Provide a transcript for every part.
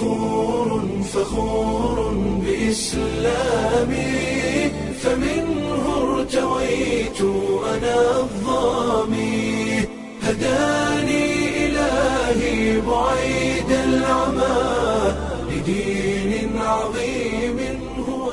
فخور فخور بإسلامي فمنه ارتويت أنا الظامي هداني إلهي بعيد العمى لدين عظيم هو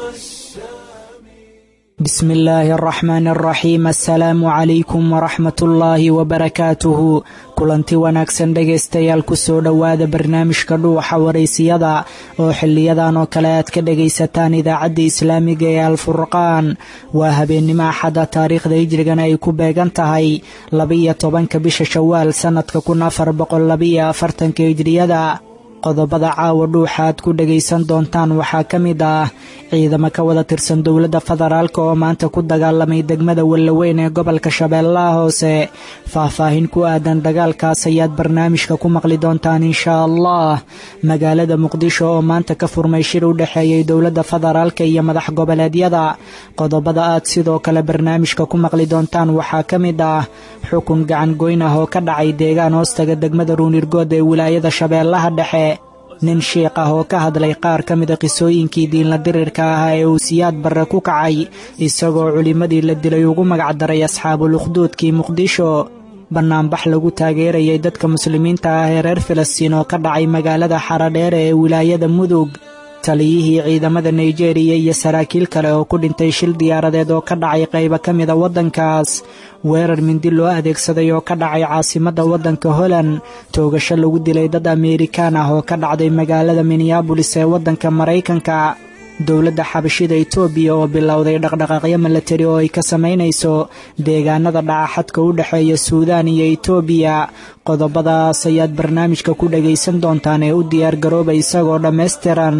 السامي بسم illaahi araxmaan araxiim assalaamu calaykum waraxmat ullaahi wabarakaatuhu kulanti wanaagsan dhegaystayaal kusoo dhowaada barnaamijka dhuuxa waraysiyada oo xiliyadan oo kale aad ka dhagaysataan idaacadda islaamiga ee alfurqaan waa habeennimo axada taariikhda hijrigana ay ku beegan tahay labaiyo tobanka bisha shawaal sannadka kun afar boqol labaiyo afartanka hijriyada qodobada caawa dhuuxa aad ku dhagaysan doontaan waxaa ka mid ah ciidamo ka wada tirsan dowladda federaalk oo maanta ku dagaalamay degmada wallaweyn ee gobolka shabeellaha hoose faahfaahin ku aadan dagaalkaas ayaad barnaamijka ku maqli doontaan inshaa allah magaalada muqdisho oo maanta ka furmay shir u dhexeeyey dowladda federaalk iyo madax goboleedyada qodobada aad sidoo kale barnaamijka ku maqli doontaan waxaa ka mid ah xukun gacan goyn ah oo ka dhacay deegaan hoostaga degmada ruunirgood ee wilaayada shabeellaha dhexe nin shiikh ah oo ka hadlay qaar ka mida qisooyinkii diinla dirirka ahaa ee uu siyaad barre ku kacay isagoo culimmadii la dilay ugu magacdaray asxaabul ukhduudkii muqdisho bannaanbax lagu taageerayay dadka muslimiinta ah ee reer filistiin oo ka dhacay magaalada xaradheere ee wilaayada mudug taliyihii ciidamada nigeriya iyo saraakiil kale oo ku dhintay shil diyaaradeed oo ka dhacay qaybo ka mida waddankaas weerar mindi loo adeegsaday oo ka dhacay caasimadda waddanka holland toogasho lagu dilay dad ameerikaan ah oo ka dhacday magaalada minneabolis ee waddanka maraykanka dowladda xabashida etoobiya oo bilowday dhaqdhaqaaqyo milatari oo ay ka samaynayso deegaanada dhacaxadka u dhexeeya suudaan iyo etoobiya qodobadaas ayaad barnaamijka ku dhagaysan doontaan ee u diyaargarooba isagoo dhammaystiran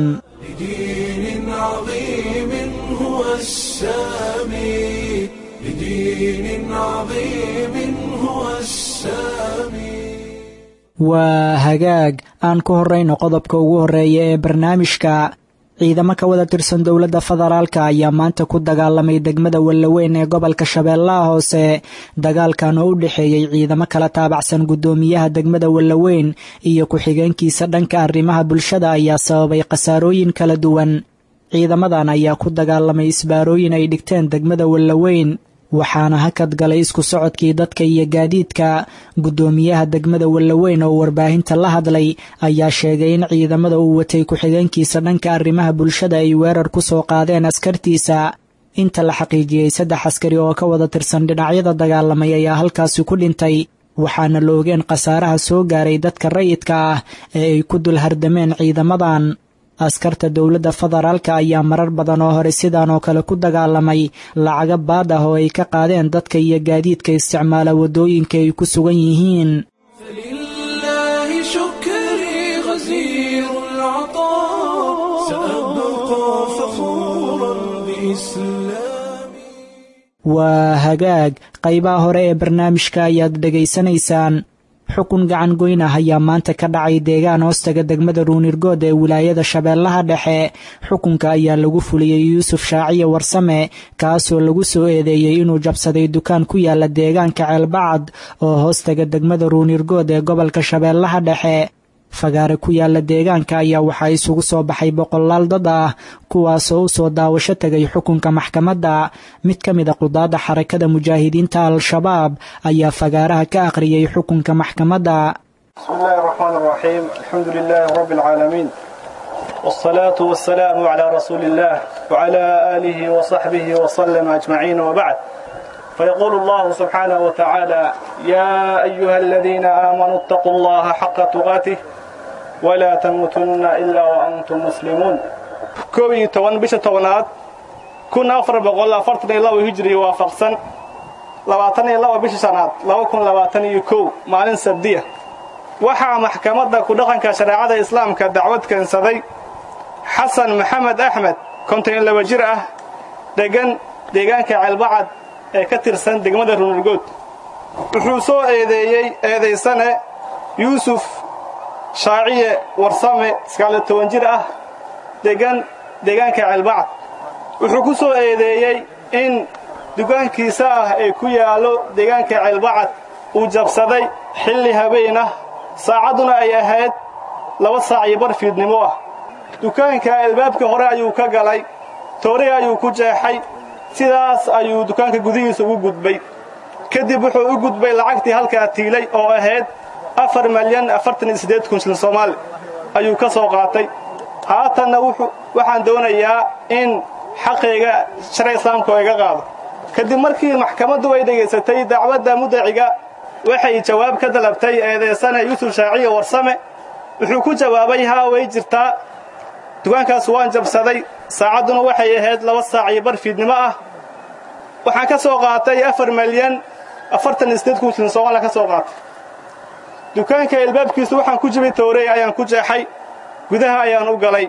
لدين عظيم هو السامي لدين عظيم هو السامي waa hagaag aan ku horrayno qodobka ugu horreeya ee barnaamijka ciidamo ka wada tirsan dowladda federaalka ayaa maanta ku dagaalamay degmada wallaweyn ee gobolka shabeellaha hoose dagaalkan oo u dhexeeyey ciidamo kala taabacsan guddoomiyaha degmada wallaweyn iyo ku-xigeenkiisa dhanka arrimaha bulshada ayaa sababay khasaarooyin kala duwan ciidamadan ayaa ku dagaalamay isbaarooyin ay dhigteen degmada wallaweyn waxaana hakad galay isku socodkii dadka iyo gaadiidka guddoomiyaha degmada wallaweyn oo warbaahinta la hadlay ayaa sheegay in ciidamada uu watay ku-xigeenkiisa dhanka arrimaha bulshada ay weerar ku soo qaadeen askartiisa inta la xaqiijiyey saddex askari oo ka wada tirsan dhinacyada dagaalamay ayaa halkaasi ku dhintay waxaana la ogeen khasaaraha soo gaaray dadka rayidka ah ee ay ku dul hardameen ciidamadan askarta dowladda federaalka ayaa marar badan oo hore sidan oo kale ku dagaalamay lacaga baad ah oo ay ka qaadeen dadka iyo gaadiidka isticmaala waddooyinka ay ku sugan yihiin فلله شكري غزير العطاء سأبقى فخورا بإسلامي waa hagaag qaybaha hore ee barnaamijka ayaad dhegaysanaysaan xukun gacan goyn ah ayaa maanta ka dhacay deegaan hoostaga degmada ruunirgood ee wilaayada shabeellaha dhexe xukunka ayaa lagu fuliyey yuusuf shaaciye warsame kaasoo lagu soo eedeeyey inuu jabsaday dukaan ku yaala deegaanka ceelbacad oo hoostaga degmada ruunirgood ee gobolka shabeellaha dhexe fagaare ku yaala deegaanka ayaa waxaa isugu soo baxay boqolaal dad ah kuwaasoo u soo daawasho tegay xukunka maxkamadda mid ka mid a qudaadda xarakada mujaahidiinta al-shabaab ayaa fagaaraha ka akhriyey xukunka maxkamadda بسم الله الرحمن الرحيم الحمد لله رب العالمين والصلاة والسلام على رسول الله وعلى آله وصحبه وسلم أجمعين وبعد فيقول الله سبحانه وتعالى يا أيها الذين آمنوا اتقوا الله حق تقاته ولا تموتن إلا وأنتم مسلمون كوي توان بش توانات كن أفر بقول أفرتني الله هجري وافقسن لواتني الله بش سنات لو كن لواتني كو مالين سبديه waxaa maxkamadda ku dhaqanka shareecada islaamka dacwad keensaday xasan maxamed axmed konton iyo laba jir ah dhegan deegaanka ceelbacad ee ka tirsan degmada runurgood wuxuu soo eedeeyey eedaysane yuusuf shaaciye warsame iskaale toban jir ah degan deegaanka ceelbacad wuxuu ku soo eedeeyey in dugaankiisa ah ee ku yaallo deegaanka ceelbacad uu jabsaday xilli habeen ah saacadduna ay ahayd laba saac iyo bar fiidnimo ah dukaanka albaabka hore ayuu ka galay toorey ayuu ku jeexay sidaas ayuu dukaanka gudihiisa ugu gudbay kadib wuxuu u gudbay lacagtii halkaa tiilay oo ahayd afar malyan afartan iyo siddeed kun shilin soomaali ayuu ka soo qaatay haatanna waxaan doonayaa in xaqayga sharci islaamka oo iga qaado kadib markii maxkamaddu ay dhegaysatay dacwadda mudaciga waxay jawaab ka dalabtay eedeysane yuusuf shaaciya warsame wuxuu ku jawaabay haa way jirtaa dukaankaas waan jabsaday saacadduna waxay ahayd laba saac iyo bar fiidnimo ah waxaan ka soo qaatay afar malyan afartan iyo siddeed kun shilin soomaaliya ka soo qaatay dukaanka albaabkiisu waxaan ku jibay toorey ayaan ku jeexay gudaha ayaan u galay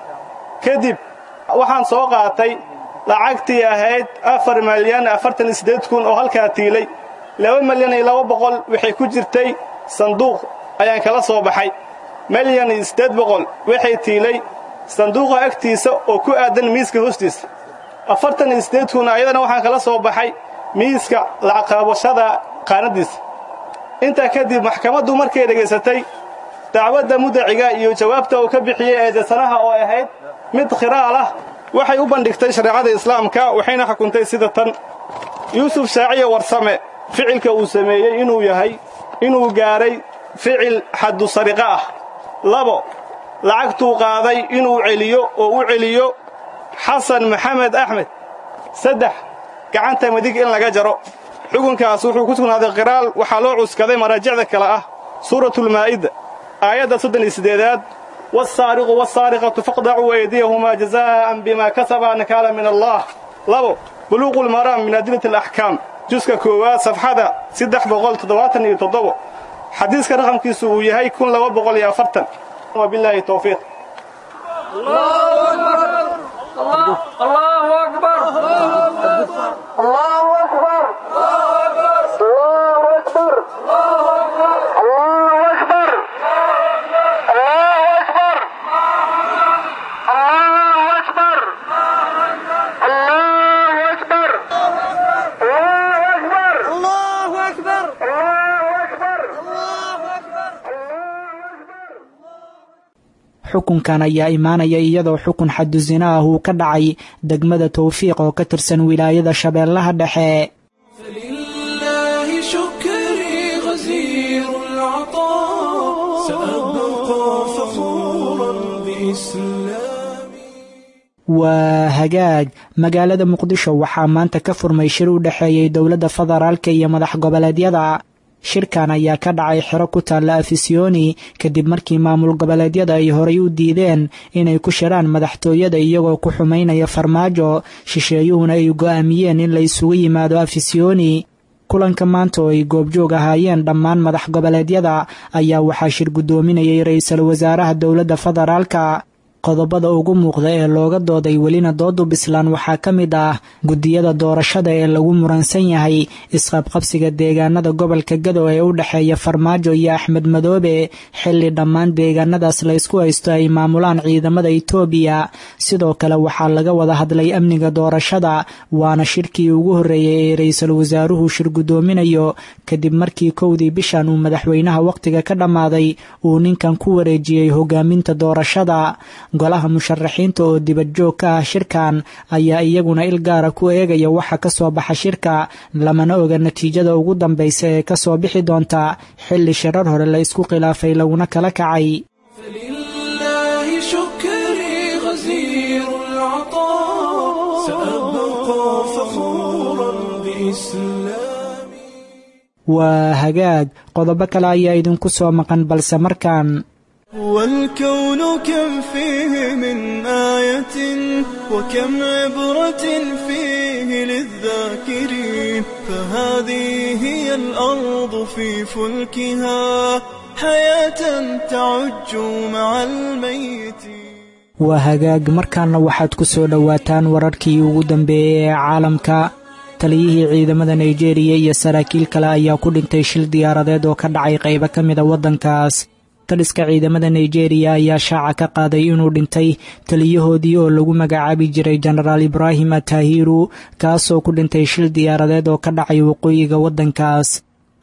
kadib waxaan soo qaatay lacagtii ahayd afar malyan afartan iyo siddeed kun oo halkaa tiilay laba malyan iyo laba boqol waxay ku jirtay sanduuq ayaan kala soo baxay malyan iyo siddeed boqol waxay tiilay sanduuqa agtiisa oo ku aadan miiska hoostiisa afartan iyo siddeed kun ayadana waxaan kala soo baxay miiska lacaqaabashada qaanaddiisa intaa kadib maxkamaddu markay dhegaysatay dacwadda mudaciga iyo jawaabta uu ka bixiyey eedeysanaha oo ahayd mid khiraal ah waxay u bandhigtay shareecada islaamka waxayna xukuntay sida tan yuusuf shaaciya warsame ficilka uu sameeyey inuu yahay inuu gaadhay ficil xaddu sariqa ah labo lacagtuu qaaday inuu celiyo oo u celiyo xasan maxamed axmed saddex gacanta midig in laga jaro xukunkaas wuxuu ku sugnaaday qiraal waxaa loo cuskaday maraajicda kale ah suuratulmaa'ida aayadda soddon iyo siddeedaad wasaariqu wasaariqatu faqdacuu aydiyahumaa jazaa'an bimaa kasabaa nakaala min allah labo buluuqulmaraam min adilati alaxkaam juska koowaad safxada saddex boqol toddobaatan iyo toddobo xadiiska raqamkiisu uu yahay kun laba boqol iyo afartan wabilaahi towfiiq الله أكبر الله أكبر الله أكبر الله أكبر الله أكبر الله أكبر الله أكبر الله أكبر الله أكبر الله أكبر الله أكبر xukunkan ayaa imaanaya iyadoo xukun xaddu zina ah uu ka dhacay degmada towfiiq oo ka tirsan wilaayada shabeellaha dhexe فلله شكري غزير العطاء سأبقى فخورا بإسلامي waa hagaag magaalada muqdisho waxaa maanta ka furmay shir u dhexeeyey dowladda federaalka iyo madax goboleedyada shirkan ayaa ka dhacay xero ku taalla afisyooni kadib markii maamul goboleedyada ay horay u diideen inay ku shiraan madaxtooyada iyagoo ku xumaynaya farmaajo shisheeyuhuna ay go'aamiyeen in la isugu yimaado afisyooni kulanka maanta oo ay goobjoog ahaayeen dhammaan madax goboleedyada ayaa waxaa shir guddoominayay ra-iisul wasaaraha dowladda federaalka qodobada ugu muuqda ee looga dooday welina doodu bislaan waxaa ka mid ah guddiyada doorashada ee lagu muransan yahay isqabqabsiga deegaanada gobolka gado ee u dhexeeya farmaajo iyo axmed madoobe xilli dhammaan deegaanadaas la ysku haysto ay maamulaan ciidamada itoobiya sidoo kale waxaa laga wada hadlay amniga doorashada waana shirkii ugu horreeyey ee ra-iisul wasaaruhu shir guddoominayo kadib markii kowdii bishan uu madaxweynaha wakhtiga ka dhammaaday uu ninkan ku wareejiyey hogaaminta doorashada golaha musharaxiinta oo dibadjoog ka ah shirkan ayaa iyaguna il gaara ku eegaya waxa ka soo baxa shirka lamana oga natiijada ugu dambaysa ee ka soo bixi doonta xilli shirar hore la isku khilaafay laguna kala kacay فلله شكري غزير العطاء سأبقى فخورا بإسلامي waa hagaag qodobo kale ayaa idinku soo maqan balse markaan والكون كم فيه من آية وكم عبرة فيه للذاكرين فهذه هي الأرض في فلكها حياة تعج مع الميتين waa hagaag markaana waxaad ku soo dhowaataan wararkii ugu dambeeyey ee caalamka taliyihii ciidamada nigeriya iyo saraakiil kale ayaa ku dhintay shil diyaaradeed oo ka dhacay qaybo ka mida waddankaas taliska ciidamada nigeriya ayaa shaaca ka qaaday inuu dhintay taliyahoodii oo lagu magacaabi jiray jenaraal ibraahim atahiru kaasoo ku dhintay shil diyaaradeed oo ka dhacay waqooyiga waddankaas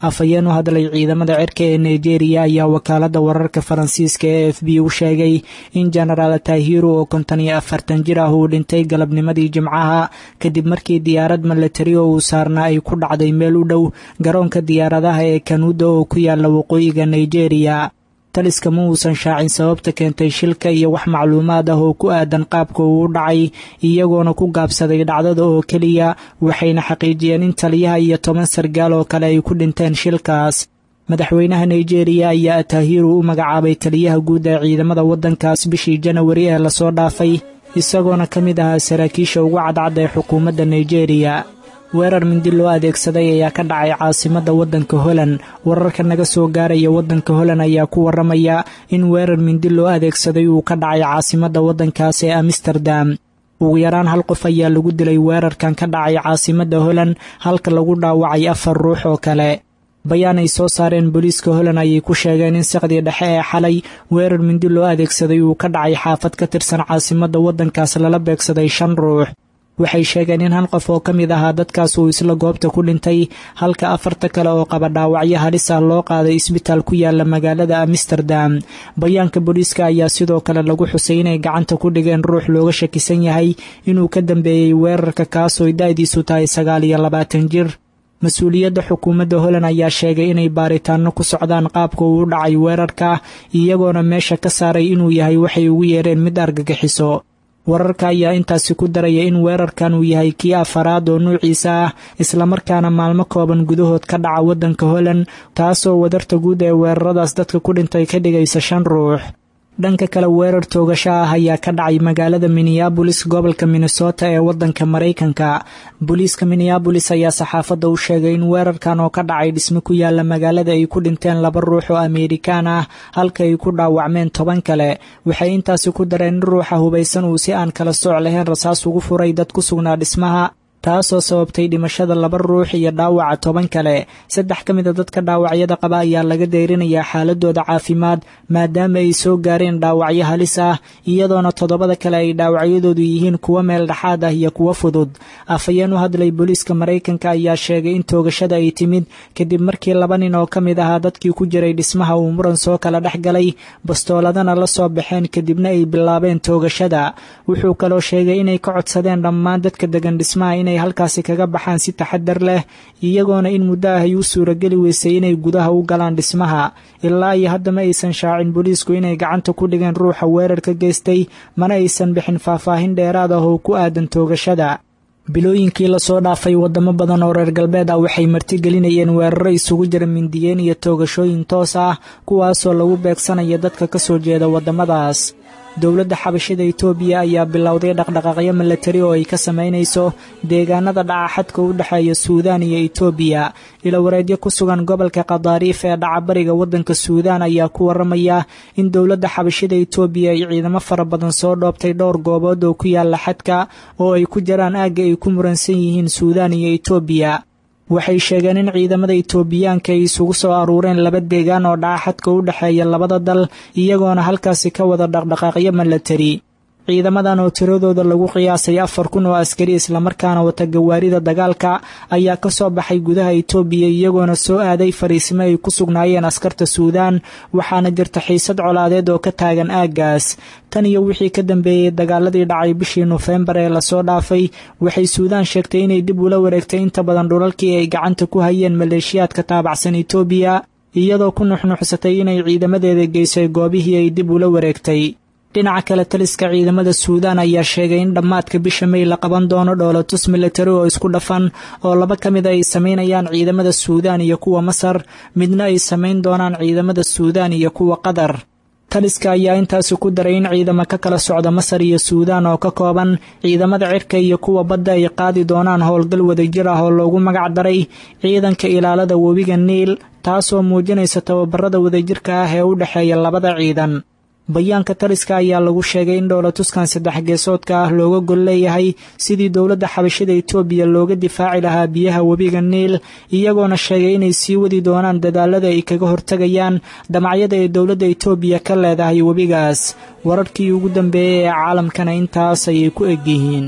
afhayeen u hadlay ciidamada cirka ee nigeria ayaa wakaaladda wararka faransiiska ee f b u sheegay in genaraal tahiru oo konton iyo afartan jir ah uu dhintay galabnimadii jimcaha kadib markii diyaarad milatari oo uu saarnaa ay ku dhacday meel u dhow garoonka diyaaradaha ee kanuuda oo ku yaala waqooyiga nigeria taliska ma uusan shaacin sababta keentay shilka iyo wax macluumaad ah oo ku aadan qaabka uu u dhacay iyagoona ku gaabsaday dhacdada oo keliya waxayna xaqiijiyeen in taliyaha iyo toban sargaal oo kale ay ku dhinteen shilkaas madaxweynaha nigeria ayaa atahiru u magacaabay taliyaha guud ee ciidamada waddankaas bishii janawari ee lasoo dhaafay isagoona ka mid ahaa saraakiisha ugu cadcad ee xukuumadda nigeria weerar mindi loo adeegsaday ayaa ka dhacay caasimadda waddanka holand wararka naga soo gaaraya waddanka holand ayaa ku waramaya in weerar mindi loo adeegsaday uu ka dhacay caasimadda waddankaas ee amsterdam ugu yaraan hal qof ayaa lagu dilay weerarkan ka dhacay caasimadda holand halka lagu dhaawacay afar ruux oo kale bayaan ay soo saareen booliiska holand ayay ku sheegeen in saqdii dhexe ee xalay weerar mindi loo adeegsaday uu ka dhacay xaafad ka tirsan caasimadda waddankaas lala beegsaday shan ruux waxay sheegeen in hal qof oo ka mid ahaa dadkaas uu isla goobta ku dhintay halka afarta kale oo qaba dhaawacyo halis ah loo qaaday isbitaal ku yaala magaalada amsterdam bayaanka booliiska ayaa sidoo kale lagu xusay inay gacanta ku dhigeen ruux looga shakisan yahay inuu ka dambeeyey weerarka kaasoo da-diisu tahay sagaal iyo labaatan jir mas-uuliyadda xukuumadda holand ayaa sheegay inay baaritaano ku socdaan qaabka uu u dhacay weerarka iyagoona meesha ka saaray inuu yahay waxay ugu yeereen mid argagixiso wararka ayaa intaasi ku daraya in weerarkan uu yahay kii afaraad oo nuuciisa ah islamarkaana maalmo kooban gudahood ka dhaca waddanka holand taasoo wadarta guud ee weeraradaas dadka ku dhintay ka dhigaysa shan ruux dhanka kale weerar toogasho ah ayaa ka dhacay magaalada minneabolis gobolka minnesota ee waddanka maraykanka booliiska minneabolis ayaa saxaafadda u sheegay in weerarkan oo ka dhacay dhisme ku yaala magaalada ay ku dhinteen laba ruux oo ameerikaan ah halka ay ku dhaawacmeen toban kale waxay intaasi ku dareen in ruuxa hubaysan uu si aan kala sooc lahayn rasaas ugu furay dad ku sugnaa dhismaha taasoo sababtay dhimashada laba ruux iyo dhaawaca toban kale saddex ka mid a dadka dhaawacyada qaba ayaa laga deyrinayaa xaaladooda caafimaad maadaama ay soo gaareen dhaawacyo halis ah iyadoona toddobada kale ay dhaawacyadoodu yihiin kuwo meel dhexaad ah iyo kuwo fudud afhayeen u hadlay booliiska maraykanka ayaa sheegay in toogashada ay timid kadib markii laba nin oo ka mid ahaa dadkii ku jiray dhismaha uu muran soo kala dhex galay bastooladana la soo baxeen kadibna ay bilaabeen toogashada wuxuu kaloo sheegay inay ka codsadeen dhammaan dadka degan dhismaha inay halkaasi kaga baxaan si taxadar leh iyagoona in muddo ah ay u suurageli weysay inay gudaha u galaan dhismaha ilaa iyo hadda ma aysan shaacin booliisku inay gacanta ku dhigeen ruuxa weerar ka geystay mana aysan bixin faahfaahin dheeraad ah oo ku aadan toogashada bilooyinkii lasoo dhaafay wadamo badan oo reer galbeed ah waxay martigelinayeen weeraro isugu jira mindiyeen iyo toogashooyin toos ah kuwaasoo lagu beegsanayo dadka ka soo jeeda waddamadaas dowladda xabashida itoobiya ayaa bilowday dhaqdhaqaaqyo milatari oo ay ka samaynayso deegaanada dhaca xadka u dhexeeya suudaan iyo itoobiya ilawareedyo ku sugan gobolka khadaariif ee dhacabariga waddanka suudaan ayaa ku waramaya in dowladda xabashida itoobiya ay ciidamo fara badan soo dhoobtay dhowr goobood oo ku yaala xadka oo ay ku jiraan aagga ay ku muransan yihiin suudaan iyo itoobiya waxay sheegeen in ciidamada itoobiyaanka ay isugu soo aruureen laba deegaan oo dhaca xadka u dhexeeya labada dal iyagoona halkaasi ka wada dhaqdhaqaaqyo milatari ciidamadan oo tiradooda lagu qiyaasay afar kun oo askari islamarkaana wata gawaarida dagaalka ayaa ka soo baxay gudaha itoobiya iyagoona soo aaday fariisimo ay ku sugnaayeen askarta suudaan waxaana jirta xiisad colaadeed oo ka taagan aaggaas tan iyo wixii ka dambeeyey dagaaladii dhacay bishii nofembar ee lasoo dhaafay waxay suudaan sheegtay inay dib ula wareegtay inta badan dhulalkii ay gacanta ku hayeen maleeshiyaadka taabacsan itoobiya iyadoo ku nuxnuxsatay inay ciidamadeeda geysay goobihii ay dib ula wareegtay dhinaca kale taliska ciidamada suudaan ayaa sheegay in dhammaadka bisha may la qaban doono dhoolatus milatari oo isku dhafan oo laba ka mid a ay samaynayaan ciidamada suudaan iyo kuwa masar midna ay samayn doonaan ciidamada suudaan iyo kuwa qatar taliska ayaa intaasi ku daray in ciidamo ka kala socda masar iyo suudaan oo ka kooban ciidamada cirka iyo kuwa badda ay qaadi doonaan howlgal wadajir ah oo loogu magac daray ciidanka ilaalada webiga niil taasoo muujinaysa tababarada wadajirka ah ee u dhexeeya labada ciidan bayaanka taliska ayaa lagu sheegay in dhowlatuskan saddex geesoodka ah looga gol leeyahay sidii dowladda xabashida itoobiya looga difaaci lahaa biyaha webiga niil iyagoona sheegay inay sii wadi doonaan dadaalada ay kaga hortegayaan damacyada ay dowladda itoobiya ka leedahay webigaas wararkii ugu dambeeyey ee caalamkana intaas ayay ku egyihiin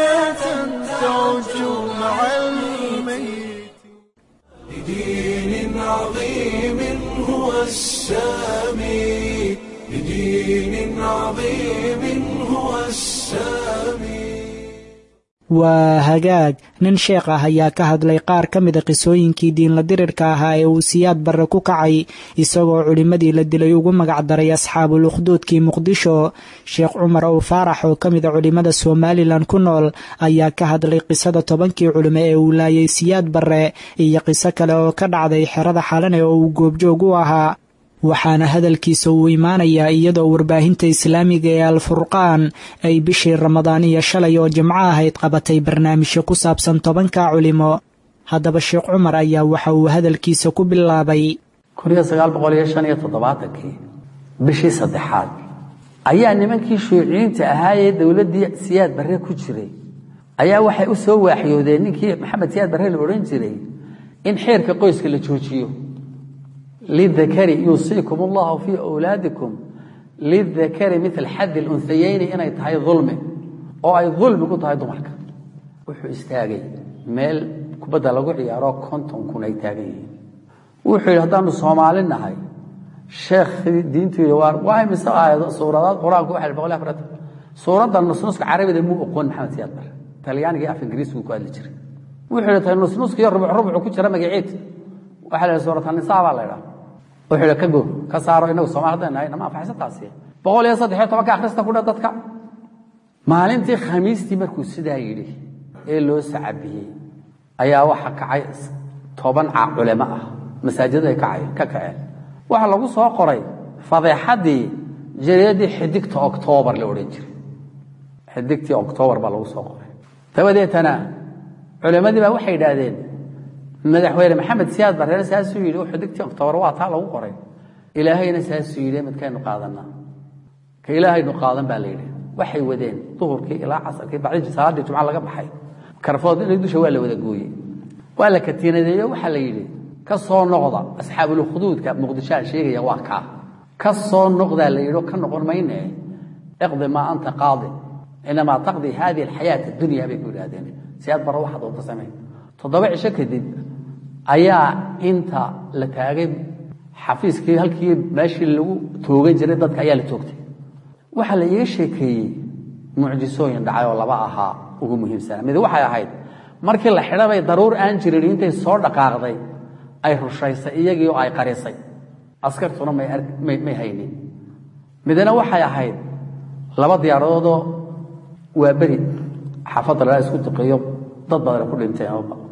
حياة تعج مع الميت لدين السامي لدين عظيم هو السامي waa hagaag nin sheekh ah ayaa ka hadlay qaar ka mida qisooyinkii diinla dirirka ahaa ee uu siyaad barre ku kacay isagoo culimmadii la dilay ugu magacdaray asxaabul ukhduudkii muqdisho sheekh cumar ow faarax oo ka mida culimmada somalilan ku nool ayaa ka hadlay qisada tobankii culimo ee uu laayay siyaad barre iyo qiso kale oo ka dhacday xerada xalane oo uu goobjoog u ahaa waxaana hadalkiisa uu imaanayaa iyadoo warbaahinta islaamiga ee alfurqaan ay bishii ramadaan iyo shalay oo jimco ahayd qabatay barnaamijyo ku saabsan tobanka culimo haddaba sheekh cumar ayaa waxa uu hadalkiisa ku bilaabay kii bishii saddexaad ayaa nimankii shuuciyiinta ahaayee dowladdii siyaad barre ku jiray ayaa waxay u soo waaxyoodeen ninkii maxamed siyaad barre la odhan jiray in xeerka qoyska la joojiyo lidakari yuusiikum allahu fii wlaadikum lidakari mil xaddi lunhayeyni inay tahay ulmi oo ay ulmi ku tahay dumarka wuxuu istaagay meel kubadda lagu ciyaaro konton kun ay taagan yihiin wuxuu yidhi haddaanu soomaali nahay sheekhii diintu yidhi waa imise aayado suuradaad qur-aanku waxa boqol afaratan suuradda nusnuska carabida muu oqoon maxamed siyaad bare talyaaniga iyo af ingiriisku ku hadli jiray wuxuu yidhi tay nusnuska iyo rubuc rubucu ku jira magaciid waxaa la yidhi suuratanisaa baa la ydhaha wuxuu yidhi ka go ka saaro inagu somal haddaan nahay nama anfaxaysa taasi boqol iyo saddex iyo tobanka akhrista ku dheh dadka maalintii khamiistii markuu sidaa yidhi ee loo sacabiyey ayaa waxa kacay toban ca culamo ah masaajidada ay kacay ka kaceen waxaa lagu soo qoray fadeexaddii jareedii xidigta oktoobar la odhan jiray xidigtii oktoobar baa lagu soo qoray dabadeetana culammadii baa waxay yidhaahdeen madaxweyne maxamed siyaad barreere saasuu yidhi oo xidigtii oktoobar waa taa lagu qoray ilaahayna saasuu yidhi midkaynu qaadanaa ka ilaahaynu qaadan baa la yidhi waxay wadeen duhurkii ilaa casarkii bacdi salaaddii jumca laga baxay karfood inay dusha waa la wada gooyey waa la katiinadeeyo waxaa la yidhi ka soo noqda asxaabulukhuduudka muqdisho aan sheegaya waa kaa ka soo noqdaa la yidhi oo ka noqon mayne iqdi maa anta qaadi inamaa taqdi hadihi alxayaat addunya bay ku yidhahdeen siyaad barre waxaad wada samay toddoba cisho kadib ayaa inta la taagay xafiiskii halkii meeshii lagu toogan jiray dadka ayaa la toogtay waxaa la iiga sheekeeyey mucjisooyin dhacay oo laba ahaa ugu muhiimsana mid waxay ahayd markii la xidhabay daruur aan jirin intay soo dhaqaaqday ay rushaysay iyagii oo ay qarisay askartuna may haynin midna waxay ahayd laba diyaaradoodoo waa beri xaafadda lala isku duqeeyo dad badana ku dhinteen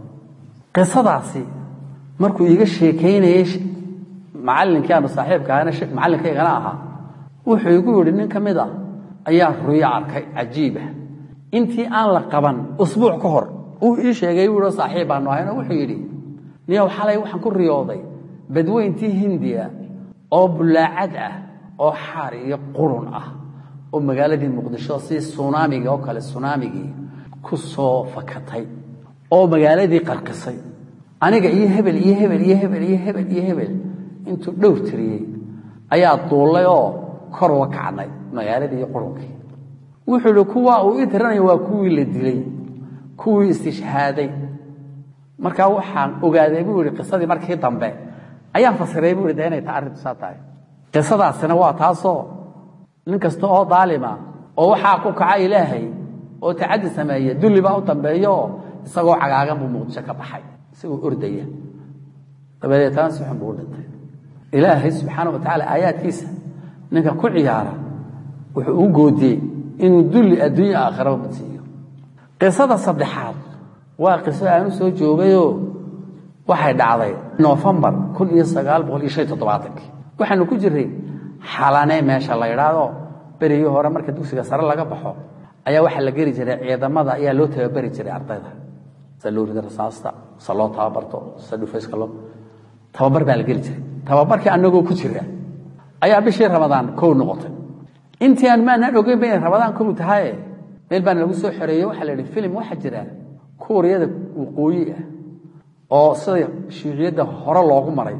qisadaasi markuu iiga sheekaynayey macallinkii aanu saaxiibka ahana macallinkaygana ahaa wuxuu igu yidhi nin ka mid a ayaa ruyo arkay cajiibah intii aan la qaban usbuuc ka hor uu ii sheegay wuu yihi saaxiib baanu ahayno wuxuu yidhi niyow xalay waxaan ku riyooday badweyntii hindiya oo bullaacad ah oo xaar iyo qurun ah oo magaaladii muqdisho si sunaamigii oo kale sunaamigii ku soo fakatay oo magaaladii qarqisay aniga iyo hebel iyo hebel iyo hebel iyo hebel iyo hebel intuu dhowr tiriyey ayaa duullay oo kor uga kacnay magaaladii iyo qurunkii wuxuu idhi kuwaa uu ii tiranaya waa kuwii la dilay kuwii istishhaaday markaa waxaan ogaaday buu yihi qisadii markii dambe ayaan fasiray buu yidhi de inay ta arrintu saa tahay qisadaasina waa taasoo nin kasta oo daalima oo waxaa ku kaca ilaahay oo tacaddi sameeya dulli baa u dambeeyooo isagoo cagaagan buu muqdisho ka baxay isagoo ordaya dabadeetana si xun buu u dhintay ilaahay subxaana wa tacaala aayaadkiisa ninka ku ciyaara wuxuu u goodiyey inuu dulli adduunya aakhiraba badsiiyo qisada saddexaad waa qiso aanu soo joogayoo waxay dhacday nofembar kun iyo sagaal boqol iyo shan toddobaatankii waxaanu ku jiray xalane meesha la ydhaado berigii hore marka dugsiga sare laga baxo ayaa waxaa la geli jiray ciidamada ayaa loo tababeri jiray ardayda sa loo rida rasaasta sa loo tababarto sa dhufayska loo tababar baa la geli jiray tababarkii annagoo ku jira ayaa bishii ramadaan kow noqotay intii aan maanaan ogeyn ba inay ramadaan kow tahaye meel baana lagu soo xoreeyey waxaa la yidhi filim waxaa jira kuuriyada waqooyi ah oo sida shuuciyadda hore loogu maray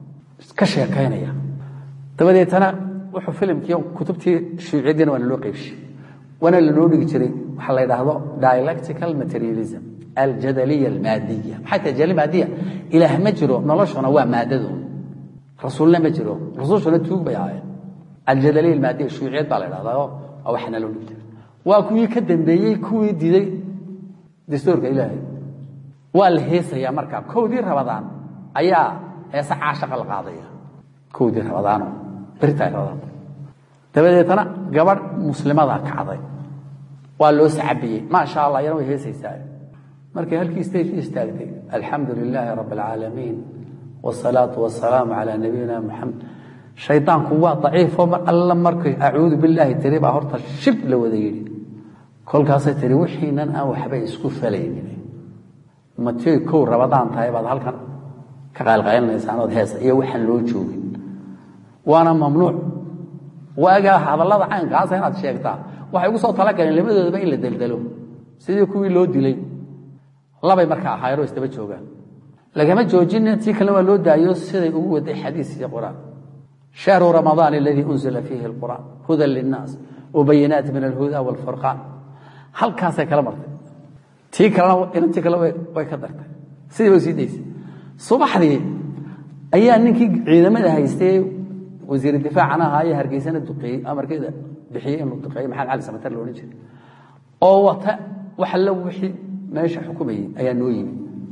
ka sheekaynaya dabadeetana wuxuu filimkii kutubtii shuuciyaddiina waana loo qeybshay waana lanoo dhigi jiray waxaa la yidhaahdo dialectical materialism aljadaliya almaadiya maxay tahay jadali maadiya ilaah ma jiro noloshuna waa maadadu rasuulna ma jiro rasuushuna tuug bay ahaayeen aljadaliya ilmaadiya shuuciyad baa la idhahdaa oo waa waxna loo dhigtay waa kuwii ka dambeeyey kuwii diiday dastuurka ilaahay waa la heesayaa markaa kowdii rabadaan ayaa heese caashaqa la qaadaya kowdii rabadaano beritaay rabadaan dabadeetana gabadh muslimadaa kacday waa loo sacabiyey maasha allah iyana way heesaysaa markay halkii stage istaagtay alxamdu lilaahi rabb alcaalamiin wsalaatu wasalaamu calaa nabiyina muxamed shaydaanku waa daciifo mar alla markay acuudu bilaahi tiri baa horta shib la wada yidhi kolkaasay tiri wixiinan aan waxba isku falaynin matioy kow rabadaan tahay baad halkan ka qaalqaylinaysaan ood heesa iyo waxaan loo joogin waana mamnuuc waagaa hadallada caynkaasa inaad sheegtaa waxay ugu soo talagaleen labadoodaba in la deldelo sidii kuwii loo dilay labay marka ahaayeenoo isdaba joogaan lagama joojin tii kalena waa loo daayo siday ugu waday xadiis iyo quraan shahru ramadaan aladii unzila fiihi alqur'aan hudan linnaas wabayinaat min alhuda waalfurqaan halkaasay kala martay tii kalena inantii kale way ka dartay sidii bay sii daysay subaxdii ayaa ninkii ciidamada haystay wasiir difaacana ahaa iyo hargeysana duqeeyey amarkeeda bixiyey inuu duqeeyey maxamed cali samatar la odhan jiray oo wata wax alla wixii meesha xukumayey ayaa noo yimi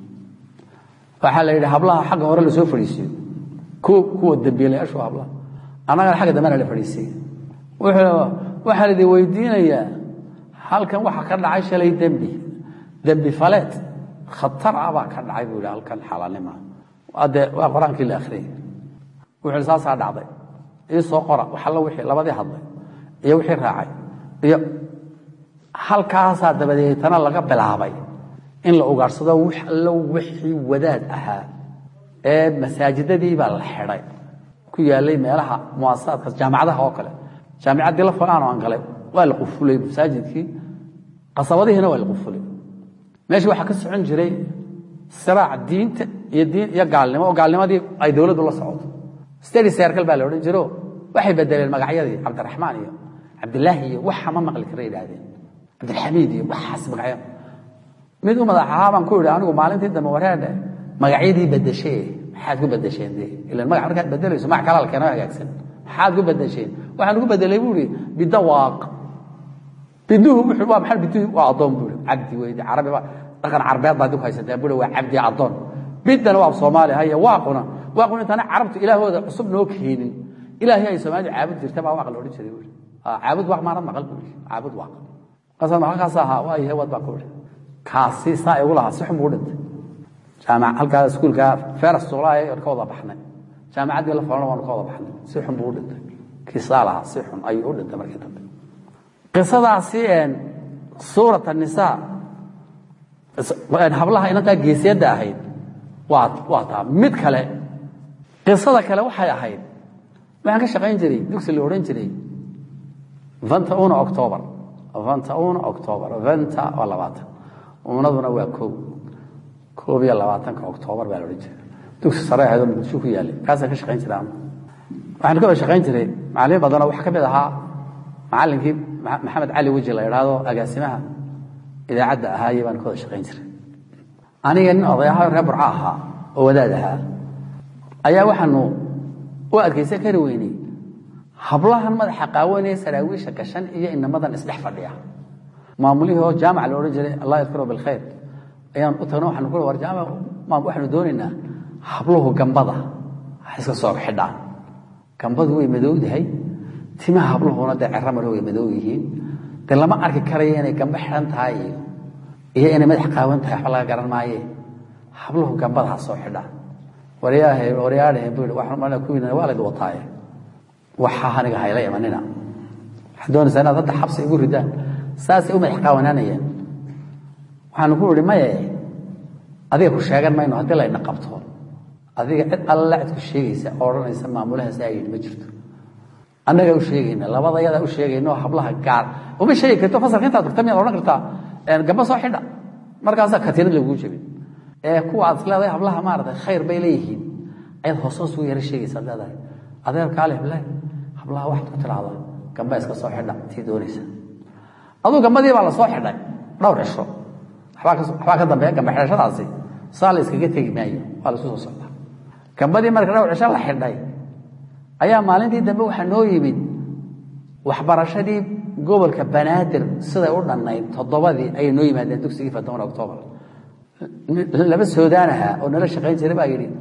waxaa la yidhi hablaha xagga hore lasoo fadhiisiyo kuwa dambiilayaashu hablaha annagana xagga dambena la fadhiisay waxaa laidin weydiinayaa halkan waxa ka dhacay shalay dembi dembi faleed khatar ah baa ka dhacay buu yidhi halkan xalaalnima ade waa qur-aankii la akhriyay wuxuu yidhi saasaa dhacday ii soo qora wax alla wixii labadii hadlay iyo wixii raacay iyo halkaasaa dabadeetana laga bilaabay in la ugaadhsado wax allo wixii wadaad ahaa ee masaajidadii baa la xidhay ku yaalay meelaha muasasaadka jaamacadaha oo kale jaamicaddii la fogaanoo aan galay waa la qufulay masaajidkii qasabadihiina waa la qufulay meesha waxaa ka socon jiray siraac diinta iyo diin iyo gaalnimo oo gaalnimadii ay dowladdu la socoto stady circle baa la odhan jiro waxay bedeleen magacyadii cabdiraxmaan iyo cabdilaahi iyo waxa ma maqli kara yidhaahdeen cabdilxamiid iyo waxaas magacyo mid u madax ahaa baan ku idhi anigu maalintii dambe wareedhe magacyadii bedeshee maxaad ku bedesheen de ilan magac markaad bedelayso magac kalaa la keeno hagaagsan maxaad ku bedesheen waxaan ugu bedelay buu ihi bidawaaq biduhu wuxuu waa maxaa biduhu waa addoon buu ihi cabdi weyde carabi baa dhaqan carbeed baad ku haysataa buu waa cabdi addoon bidana waa soomaali haya waaquna waaquna intaana carabtu ilaahooda cusub noo keenin ilaahay ay soomaalidu caabud jirta baa waaq la odhan jiray buu ihi caabud waaq maana maqal buu ihi caabud waaq kaasaan maqalkaas ahaa waa yahay wad baa ku ihi kaasi saa igu lahaa si xun buu dhintay jaamac halkaa iskuulka feras suqlaha ka wada baxnay jaamacaddii la falana waanu ka wada baxnay si xun buu u dhintay kii saa lahaa si xun ayuu u dhintay markii dambe qisadaasi suurat annisaa hablaha inantaa geesiyadda ahayd waa waa taa mid kale qisada kale waxay ahayd waxaan ka shaqayn jiray dugsi la odhan jiray vanta una october vanta una october vanta waa labaatan umnaduna waa koob koob iyo labaatanka octoobar baa la odhan jiray dugsi sare ahaydoo muqdisho ku yaalay kaasaan ka shaqayn jiray waxaan ka wada shaqayn jiray macallimiin badanoo waxaa ka mid ahaa macallinkii maxamed cali weji la idhaahdo agaasimaha idaacadda ahaaye baan ka wada shaqayn jiray aniga nin odayaha reer burco ahaa oo wadaad ahaa ayaa waxaanu u adkaysan kari weynay hablahan madaxa qaawanaya saraawiisha gashan iyo inamadan isdhex fadhiya maamulihii oo jaamac la odhan jiray allah yadkuro bilkhayr ayaan u tagno waxaanu ku war jaamac waxaanu doonaynaa habluhu gambada ha iska soo xidhaan gambadu way madowdahay timaha habluhuna dee cerra maro way madow yihiin dee lama arki karayo inay gambo xidhan tahay iyo iyo inay madax qaawan tahay waxba laga garan maaye habluhu gambada ha soo xidhaan waryaahe waryaadhahe buu yidhi waxaan malaa kuwiina waa layd wataaye waxaa aniga hayla imanina waxaad doonaysaa inaad hadda xabsi igu ridaan saasay u madax qaawanaanayeen waxaanu ku idhi maye adiga ku sheegan mayno haddii layna qabto adiga cid alla cid ku sheegaysa oo odhanaysa maamulahaas aa yidhi ma jirto annagaa u sheegayna labadayadaa u sheegayna oo hablaha gaar uma sheegi karto fasalka intaad durta miyaad odhan kartaa gamba soo xidha markaasaa katiinad laguu jebin ee kuwa aad isleedahay hablaha maaragtay khayr bay leeyihiin ayaad hoos hoos ugu yara sheegaysa ad leedahay adeer kaale hablaha hablaha waxaad ku tidhaahdaa gamba iska soo xidha tii doonaysa aduu gambadii baa la soo xidhay dhowr cisho waxbaa ka dambeeya gamba xidhashadaasi saa la iskaga tegi maayo waa la isu soo socdaa gambadii marka dhowr cisho la xidhay ayaa maalintii dambe waxaa noo yimid waxbarashadii gobolka banaadir siday u dhannayd toddobadii ayay noo yimaadeen dugsigii fadon octoobar laba soodaan ahaa oo nala shaqayn jiray baa yidhi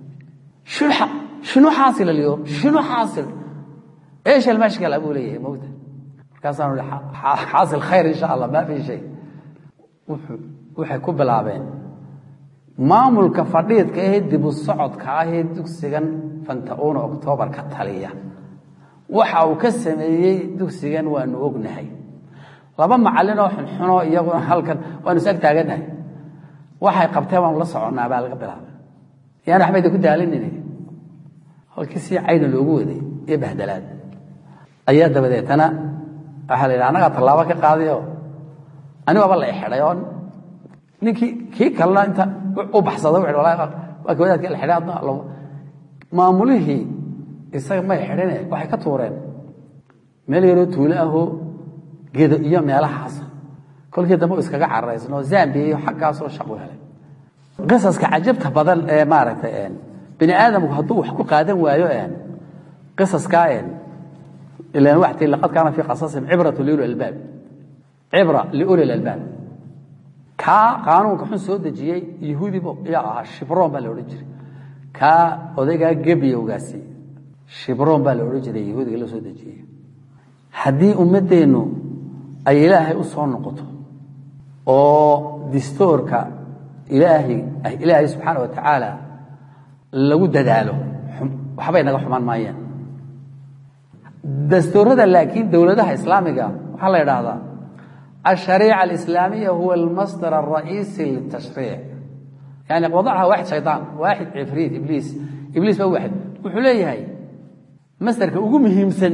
shinu xaasil alyoom shinu xaasil ايش المشكله ابو لي موته markaasaan ihi xaasil khayr insha allah ma fi shay waxay ku bilaabeen maamulka fadhiidka ahee dib u socodka ahee dugsigan fanta-uuna oktoobar ka taliya waxa uu ka sameeyey dugsigan waanu ognahay laba macallinoo xunxunoo iyaguna halkan waanu is ag taagannahay waxay qabteen waanu la soconnaa baa laga bilaabay yaan waxbayda ku daalinine halkii sii cayna loogu waday iyo bahdalaad ayaa dabadeetana waxaa la yidhi annagaa tallaabo ka qaadayo anigaaba la xidhay oo ninkii kii kalena inta u baxsada wuxuu wallahi waa ka wadaadkii la xidhay adna maamulihii isaga may xidhine waxay ka tuureen meel yaroo tuulo ahoo gedo iyo meelahaasa kolkii dambe u iskaga cararaysnoo zambiya iyo xaggaasoo shaqu helay qisaska cajabta badan ee maaragtay bini aadamku hadduu wax ku qaadan waayo qisaskaa ilan waxtii laqad kaana fii qasasihim cibratu liuli albaab cibra liuli lalbaab kaa qaanuunka xun soo dejiyey yahuudi yaa ahaa shibroon baa la odhan jiray kaa odaygaa gebiyowgaasi shibroon baa la odhan jiray yahuudiga la soo dejiyey haddii ummaddeennu ay ilaahay u soo noqoto oo distoorka ilaahay ilaahay subxaana wa tacaala lagu dadaalo waxbay naga xumaan maayeen dastuurada laakiin dowladaha islaamiga waxaa la idhaahdaa الشhريعة الإسلامية هو المصدر الرئيسي للتشhريع يعني وضعها واحد شيطان واحد عفريت إبليس إبليس ba واحد wuxuu leeyahay masderka ugu muhiimsan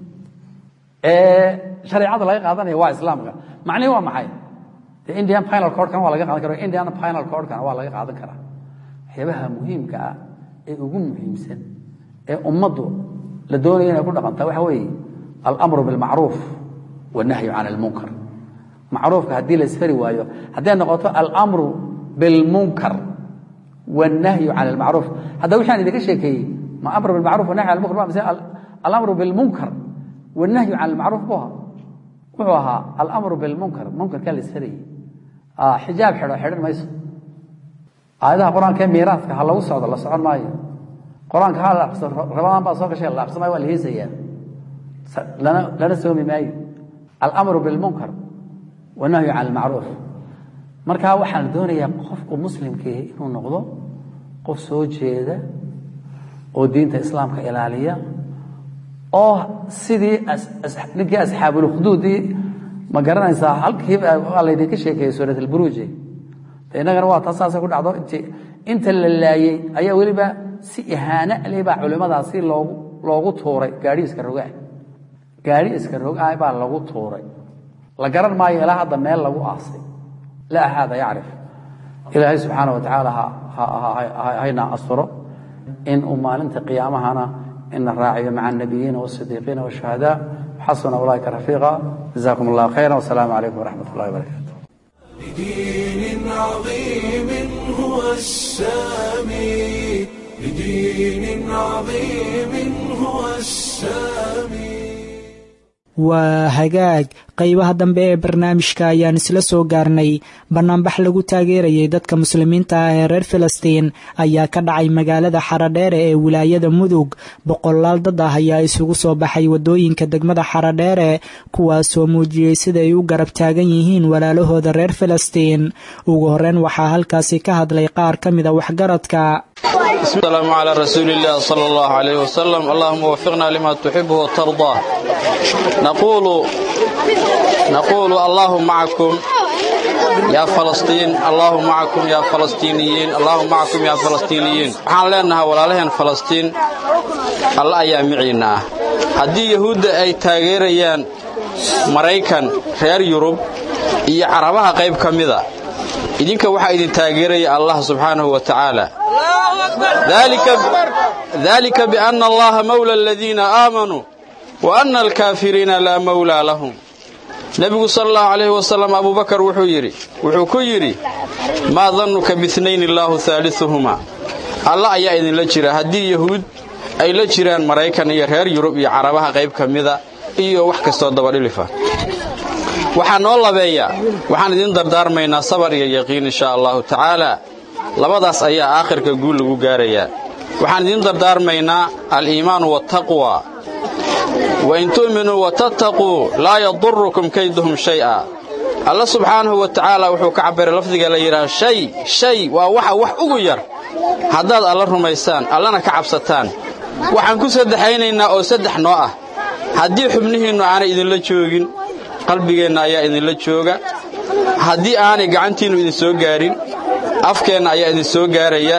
ee شhareecada laga qaadanaya waa islaamka macnihi waa maxay de indian pinal cordkan waa laga qaadan kara indian pinal cordkan waa laga qaadan karaa waxyaabaha muhiimka ah ee ugu muhiimsan ee ummaddu la doonaya inay ku dhaqantaa waxa weeye alأmru biاlmacruuf والnahyu can اlmunkar macruufka haddii la isfari waayo hadday noqoto almru bilmunkar wاnahyu can اlmacruuf hadda wixi aan idinka sheekeeyey ma amr bilmacruf wanahy can lmunkar mise alamru bilmunkar wاnahyu can اlmacruuf bu ahaa wuxuu ahaa alamru bilmunkar munkarkaa la isfarayey xijaab xidho xidhan mayso aayadaha qur-aanka ee miiraadka ha lagu socdo la socon maayo qur-aanka ha la aqriso rabadaan baa soo gashay la aqriso maayo waa la heesayaa lana lana soomi maayo alamru bilmunkar wanahyu can almacruuf markaa waxaa la doonayaa qofku muslimkii inuu noqdo qof soo jeeda oo diinta islaamka ilaaliya oo sidii ninkii asxaabulkhduudii ma garanaysaa halkii waa laydinka sheekeeyey suurat alburuuji innagana waa taa saasay ku dhacdo int inta la laayey ayaa weliba si ihaano le baa culimmadaasi loogu loogu tuuray gaadhi iska rogaa gaadhi iska rogaa baa lagu tuuray la garan maayo ilaa hadda meel lagu aasay laa axaada yacrif ilaahay subxaana wa tacaala hayna asturo in uu maalinta qiyaamahana ina raaciyo maca الnabiyiina والصidiiqiina والشhuhadaa xasuna ulaaika rafiiqa jazakum اllah khayra wsalaamu calaykum wraxmat اllahi wbarakatu لدين عظيم هو السامي لدين عظيم هو السامي waa hagaag qaybaha dambe ee barnaamijka ayaan isla soo gaarnay bannaanbax lagu taageerayay dadka muslimiinta ah ee reer filistiin ayaa ka dhacay magaalada xaradheere ee wilaayada mudug boqolaal dad ah ayaa isugu soo baxay waddooyinka degmada xaradheere kuwaasoo muujiyey sida ay u garab taagan yihiin walaalahooda reer filistiin ugu horreyn waxaa halkaasi ka hadlay qaar ka mida waxgaradka السلام على رسول الله صلى الله عليه وسلم اللهم وفقنا لما تحبه وترضاه نقول نقول الله معكم يا فلسطين الله معكم يا فلسطينيين الله معكم يا فلسطينيين waxaan leenahay walaalaheen falastiin alla ayaa miciina haddii yahuudda ay taageerayaan maraykan reer yurub iyo carabaha qayb ka mida idinka waxaa idin taageeraya allah subxaanahu wa tacaala dalika biana allaha mawla aladiina aamanuu wa ana alkaafiriina laa mawlaa lahum nebigu sal allahu calayhi wasalam abubakar wuxuu yidhi wuxuu ku yidhi maa dannuka biinayn illaahu haaliuhumaa alla ayaa idinla jira haddii yahuud ay la jiraan maraykan iyo reer yurub iyo carabaha qayb ka mida iyo wax kastoo dabadhilifa waxaa noo labeeya waxaan idiin dardaarmaynaa sabar iyo yaqiin insha allahu tacaala labadaas ayaa aakhirka guul lagu gaarayaa waxaan idiin dardaarmaynaa aliimaanu waataqwa wain tu'minuu watattaquu laa yadurukum kayduhum shay'a alla subxaanahu wa tacaala wuxuu ka cabbiray lafdiga la yidhaha shay shay waa waxa wax ugu yar haddaad alla rumaysaan allana ka cabsataan waxaan ku saddexaynaynaa oo saddex noo ah haddii xubnihiinnu aanay idinla joogin qalbigeenna ayaa idinla jooga haddii aanay gacantiinnu idin soo gaarin afkeenna ayaa idin soo gaaraya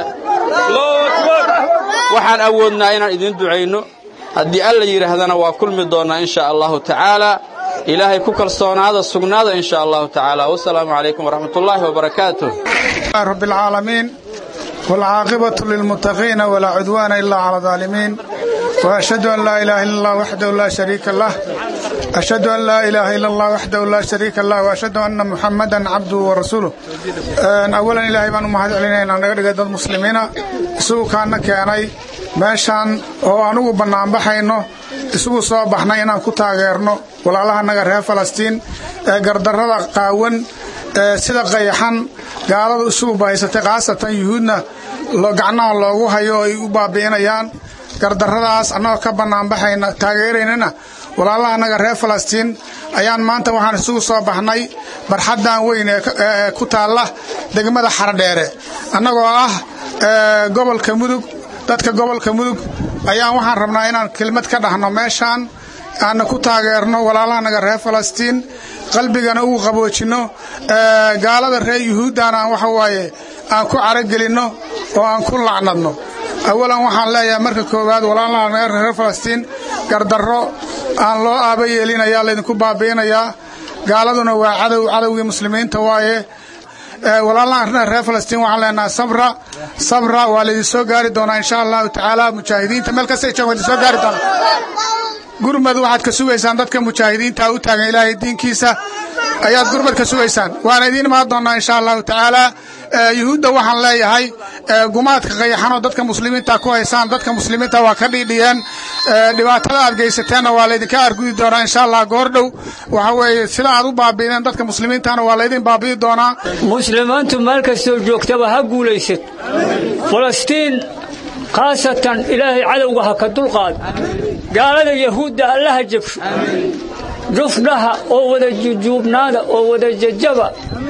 waxaan awoodnaa inaan idiin ducayno haddii alla yidhaahdana waa kulmi doonnaa in sha allahu tacaala ilaahay ku kalsoonaada sugnaada in sha allahu tacaala wasalaamu calaykum waraxmatullaahi wabarakaatuh رب العالمين والعاقبة للمتقين ولا عدوان إلا على الظالمين وأشهد أن لا إله إلا الله وحده لا شريك له أشهد أن لا إله إلا الله وحده لا شريك له وأشهد أن محمدا عبده ورسوله أن أولا إلهي بان مهد علينا أن نغدق دad muslimiina isugu kaana keenay meeshaan oo anugu bannaan baxayno isugu soo baxnay inaan ku taageerno walaalaha naga reer falastiin ee gardarrada qaawan ee sida qayaxan gaaladu isugu bahaysatay khaasatan yuhuudna gacnaha loogu hayo oo ay u baabi'inayaan gardarradaas annagoo ka bannaanbaxayna taageeraynana walaalaha annaga reer falastiin ayaan maanta waxaan isugu soo baxnay barxaddan weyn ee ku taalla degmada xaradheere annagoo ah gobolka mudug dadka gobolka mudug ayaan waxaan rabnaa inaan kelmad ka dhahno meeshaan aanna ku taageerno walaalahanaga reer falastiin qalbigana ugu qaboojinno gaalada reer yuhuuddana aan waxa waaye aan ku caragelinno oo aan ku lacnadno awalan waxaan leeyahay marka koowaad walaalaha reer falastiin gardarro aan loo aaba yeelinayaa laydinku baabi'inayaa gaaladuna waa cadow cadowgii muslimiinta waaye walaalaha reer falastiin waxaan leenahay sabra sabra waa laydin soo gaari doonaa insha allahu tacaala mujaahidiinta meel kastay joogaan idin soo gaari doonaa gurmad waxaad ka sugaysaan dadka mujaahidiinta u taagan ilaahay diinkiisa ayaad gurmad ka sugaysaan waana idiin imaan doonaa insha allahu tacaala yuhuudda waxaan leeyahay gumaadka qayaxanoo dadka muslimiinta ku haysaan dadka muslimiinta waa ka dhiidhiyeen dhibaatada aad geysateenna waa laydinka argudi doonaa insha allah goordhow waxa weeye sida aad u baabi'ideen dadka muslimiintana waa laydin baabi'i doonaa muslimiintu meel kastoo joogtaba ha guulaysad falastiin khaasatan ilaahay cadowga ha ka dulqaado gaalada yahuudda allaha jabsho jufdhaha oo wada jujuubnaada oo wada jajaba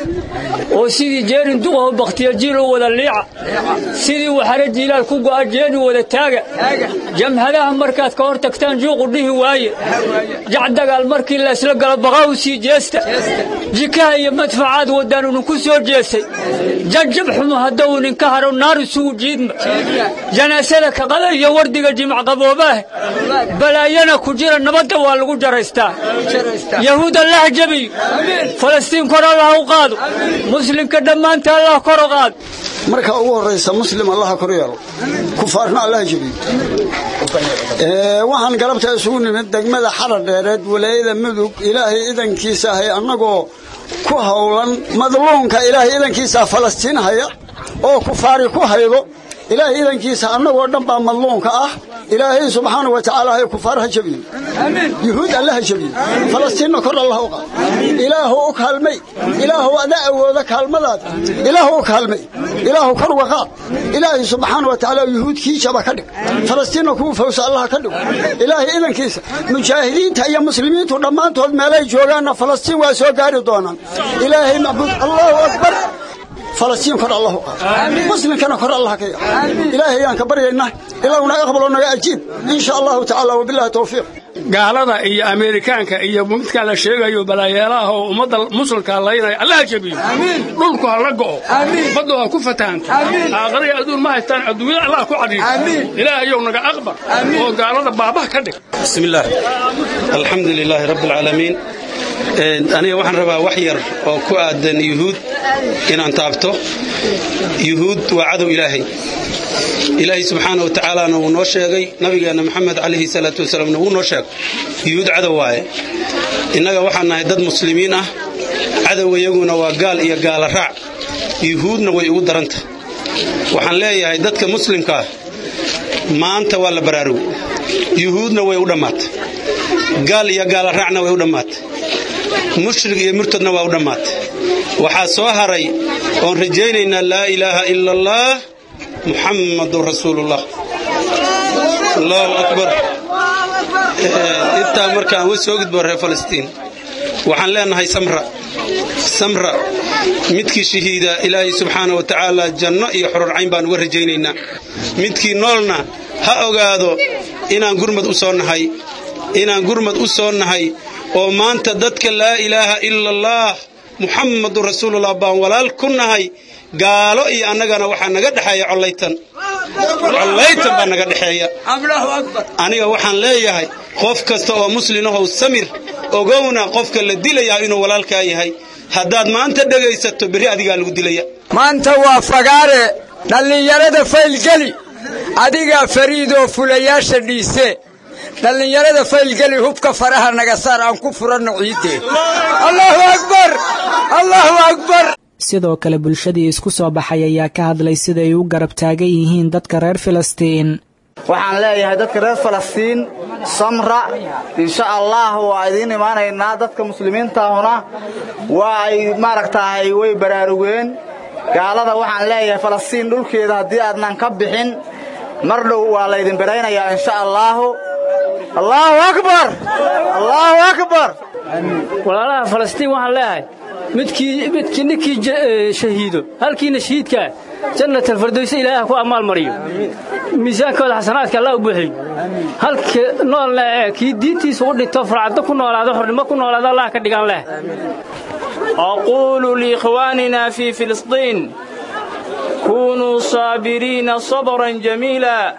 oo sidii jeerin duqaho bakhtiyajiil u wada liica sidii waxare jiilaal ku go'a jeeni wada taaga jamhadaha markaad ka hor tagtaan juuqu dhihi waaye jacdagaal markii laysla galo baqaa u sii jeesta jikaha iyo madfacaad wadaan idinku soo jeesay janjab xumo haddau idinka haro naar isugu jiidma janaasada kaqada iyo wardiga jimc qaboobaah balaayana ku jira nabadda waa lagu jaraystaa yahuud allah jabiyo falastiin kor allah u qaado muslimka dhammaanta allah kor u qaado marka ugu horraysa muslim allaha kor yeelo kufaarna allaha jebiyo waxaan galabta isugu nimid degmada xarar dheereed walaayada mudug ilaahay idankiisa ahay annagoo ku howlan madluunka ilaahay idankiisa falastiin haya oo kufaari ku haydo ilaahay idankiisa annagoo dhan baa madluunka ah ilaahay subxaana wa tacaala hay kufaar ha jabiyo yuhuud alla ha jabiyo falastiinna kor allah u qaad ilaahu u kaalmay ilaahu ada awooda kaalmadaada ilaahu u kaalmay ilaahu kor uga qaad ilaahay subxaana wa tacaala yuhuud kii jaba ka dhig falastiinna kuwa fawsa allah ka dhigo ilaahay idankiisa mujaahidiinta iyo muslimiintu dhammaantood meelay joogaanna falastiin waa soo gaari doonaan ilaahay macbuud allahu akbar falastiin kor allah u qaad muslimkana kor allah ka yaa ilaahay ayaan ka baryaynaa ilaahu naga aqbalo naga ajiib in sha allahu tacaala wabillahi tawfiiq gaalada iyo ameerikaanka iyo midka la sheegayo balaayeelaha oo ummadda muslimka laynaya allaha jabiyo dhulku ha la go'o baddu ha ku fatahanto aakhariya adduun ma haystaan adduunyada allah ku cadhiyo ilaahayow naga aqbar oo gaalada baabah ka dhig بسم الله الحمد لله رب العالمين aniga waxaan rabaa wax yar oo ku aadan yuhuud inaan taabto yuhuud waa cadow ilaahay ilaahay subxaana wa tacaalana wuu noo sheegay nabigeenna maxamed calayhi salaatu wasalaamna wuu noo sheegay yuhuud cadow waaye innaga waxaan nahay dad muslimiin ah cadow iyaguna waa gaal iyo gaala raac yuhuudna way ugu daranta waxaan leeyahay dadka muslimkaah maanta waa la baraarugay yuhuudna way u dhammaatay gaal iyo gaala raacna way u dhammaatay mushrig iyo murtadna waa u dhammaatay waxaa soo haray oon rajaynaynaa laa ilaaha ila allah muxammadun rasuulullah allahu akbar intaa markaan wa soo gudbo reer falastiin waxaan leenahay samra samra midkii shahiida ilaahay subxaana wa tacaala janno iyo xururcayn baan uga rajaynaynaa midkii noolna ha ogaado inaan gurmad u soo nahay inaan gurmad u soo nahay oo maanta dadka laa ilaaha ila allah muxammadun rasuulullah baan walaal ku nahay gaalo iyo annagana waxaa naga dhexeeya collaytan collaytan baa naga dhexeeya aniga waxaan leeyahay qof kasta oo muslinahow samir ogowna qofka la dilayaa inuu walaalkaa yahay haddaad maanta dhegaysato berri adigaa lagu dilaya maanta waa fagaare dhallinyarada faylgeli adigaa fariidoo fulayaasha dhiise dhallinyarada faylgeli hubka faraha naga saar aan ku furanno ciiddee allaahu akbar allaahu akbar sidoo kale bulshadii isku soo baxay ayaa ka hadlay siday u garab taagan yihiin dadka reer filistiin waxaan leeyahay dadka reer falastiin samra insha allah waa idiin imaanaynaa dadka muslimiintaahuna waa ay maaragtahay way baraarugeen gaalada waxaan leeyahay falastiin dhulkeeda haddii aadnan ka bixin mar dhow waa laydin biraynayaa insha allaahu allaahu akbar allaahu akbar walaalaha falastiin waxaan leeyahay midkii midkii ninkii shahiido halkiina shahiidkaa jannat alfardowsa ilaahay ku ammaal mariyo miisaankooda xasanaadka allah u buuxiyo halka noolna ee kii diintiisa u dhinto farcaddo ku noolaado xornimo ku noolaado allah ka dhigan leh أقول لإخواننا في فلسطين كونوا صابرين صبرا جميلا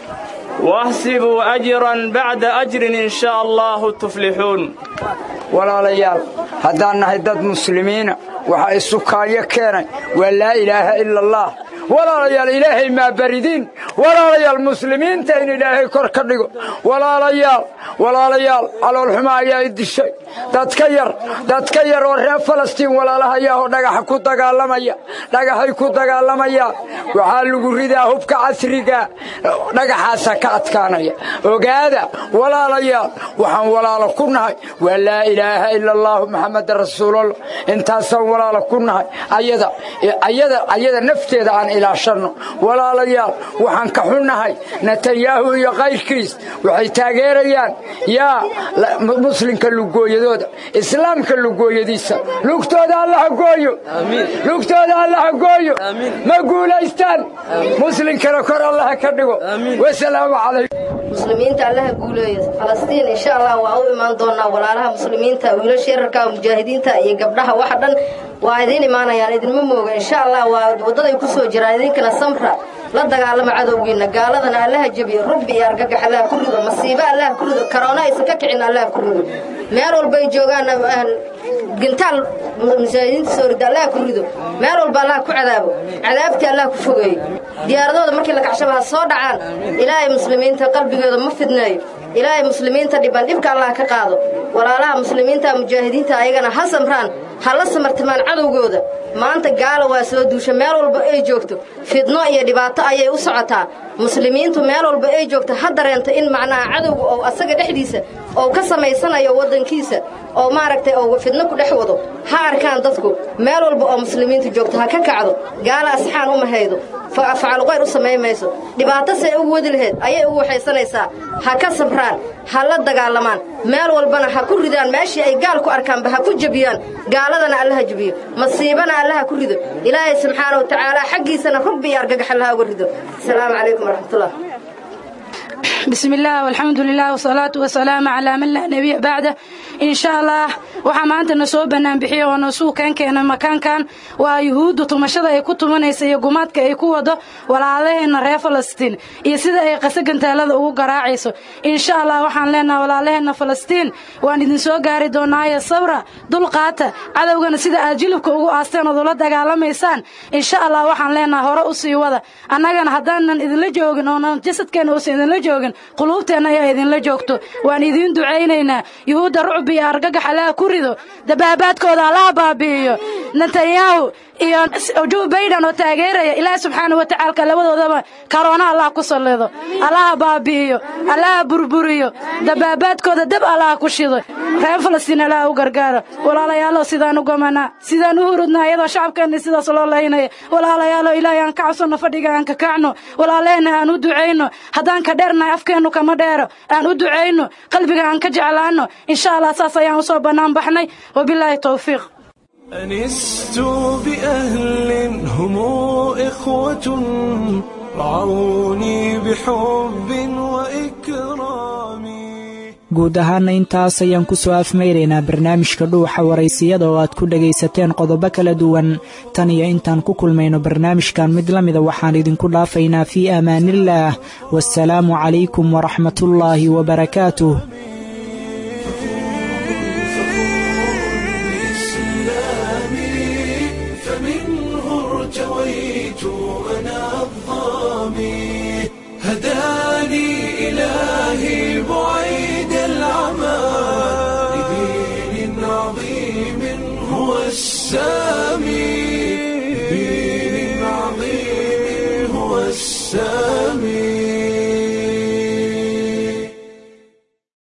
واحسبوا أجرا بعد أجر إن شاء الله تفلحون walaalayaal haddaan nahay dad muslimiina waxaa isu kaalyo keenay waa laa ilaaha ila allah walaalayaal ilaahay maa baridiin walaalayaal muslimiinta in ilaahay kor ka dhigo walaalayaal walaalayaal caloolxuma ayaa i dishay dadka yar dadka yar oo reer falastiin walaalahayaahoo dhagaxa ku dagaalamaya dhagaxay ku dagaalamayaan waxaa lagu ridaa hubka casriga dhagaxaasa ka adkaanaya ogaada walaalayaal waxaan walaalo ku nahay waa laa ilaaha ila allahu maxamadan rasuulallah intaasaan walaalo ku nahay ayada ayada ayada nafteeda aan ilaashanno walaalayaal waxaan ka xunnahay netanyahu iyo kayrkiis waxay taageerayaan yaa muslimka lugooyadooda islaamka lugooyadiisa lugtooda allaha gooyo lugtooda allaha gooyo ma guulaystaan muslimkana kor allaha ka dhigo wasalaamu calaykum muslimiinta allaha guuleeyo falastiin insha allah waa u imaan doonaa walaalaha muslimiinta wiilasha yararka mujaahidiinta iyo gabdhaha waxa dhan waa idiin imaanayaan idinma mooga insha allah waa waddaday ku soo jiraan idinkana samra la dagaalama cadowgiinna gaaladana allaha jebiyo rubbi iyo argagax allaha ku rido masiibo allaha ku rido karoona aysan ka kicin allaha ku rido meel walbay joogaan gintaal mujaahidiinta soo rida allaha ku rido meel walba allaha ku cadaabo cadaabtii allaha ku fogeeyo diyaaradooda markii la kacshaba ha soo dhacaan ilaahay muslimiinta qalbigooda ma fidneeyo ilaahay muslimiinta dhiban dhibka allah ka qaado walaalaha muslimiinta mujaahidiinta ayagana ha samraan ha la samartamaan cadowgooda maanta gaala waa soo duusha meel walba ay joogto fidno iyo dhibaato ayay u socotaa muslimiintu meel walba ay joogto ha dareento in macnaha cadowga oo asaga dhexdiisa oo ka samaysanayo waddankiisa oo maaragtay oo fidno ku dhex wado ha arkaan dadku meel walba oo muslimiintu joogto ha ka kacdo gaala asxaan uma haydo facalqayr u samayn mayso dhibaato say ugu wadi lahayd ayay ugu waxaysanaysaa ha ka sabraan ha la dagaalamaan meel walbana ha ku ridaan meeshii ay gaal ku arkaanba ha ku jebiyaan gaaladana allaha jebiyo masiibana allaha ku rido ilaahay subxaana wa tacaala xaggiisana rubbi iyo argagax allaha uga rido asalaamu calaykum waraxmatullah بسم الله والحمد لله والصلاة والسلام على من لا نبي بعده إن شاء الله waxaa maanta na soo bannaan bixiya oo nasuu keen keena makaankan waa yuhuudda tumashada ay ku tumanaysa iyo gumaadka ay ku wado walaalaheenna reer falastiin iyo sida ay qasa gantaalada ugu garaacayso insha allah waxaan leenaha walaalaheenna falastiin waan idin soo gaari doonaayo sabra dulqaata cadowgana sida aad jilibka ugu aasteen ood ula dagaalamaysaan insha allah waxaan leenaha hore u sii wada annagana haddaanan idinla joogin oonan jasadkeenna uusan idinla joogin quluubteenna ayaa idinla joogto waan idiin ducaynaynaa yuhuudda rucbi iyo argagax allaha ku rido dabaabaadkooda allaha baabi'iyo netanyahu iyo joe biden oo taageeraya ilaahi subxaana wa tacaalka labadoodaba karoona allah ku sallido allaha baabi'iyo allaha burburiyo dabaabaadkooda dab allaha ku shido reer falastiin allaha u gargaaro walaalayaalow sidaan u gomanaa sidaan u hurudnaa iyadoo shacabkeenna sidaas loo laynaya walaalayaalow ilaahay aan ka cabsanno fadhiga aan ka kacno walaaleheenna aan u ducayno haddaan ka dheernahay afkeennu kama dheero aan u ducayno qalbiga aan ka jeclaanno insha allah saas ayaan usoo bannaan baxnay wabilaahi towfiiq أنست بأهل هم إخوة رعوني بحب وإكرام guud ahaana intaas ayaan ku soo afmayraynaa barnaamijka dhuuxa waraysiyada oo aad ku dhagaysateen qodobo kala duwan tan iyo intaan ku kulmayno barnaamijkan mid la mida waxaan idinku dhaafaynaa fii amaaniillaah waasalaamu calaykum waraxmatullaahi wabarakaatuh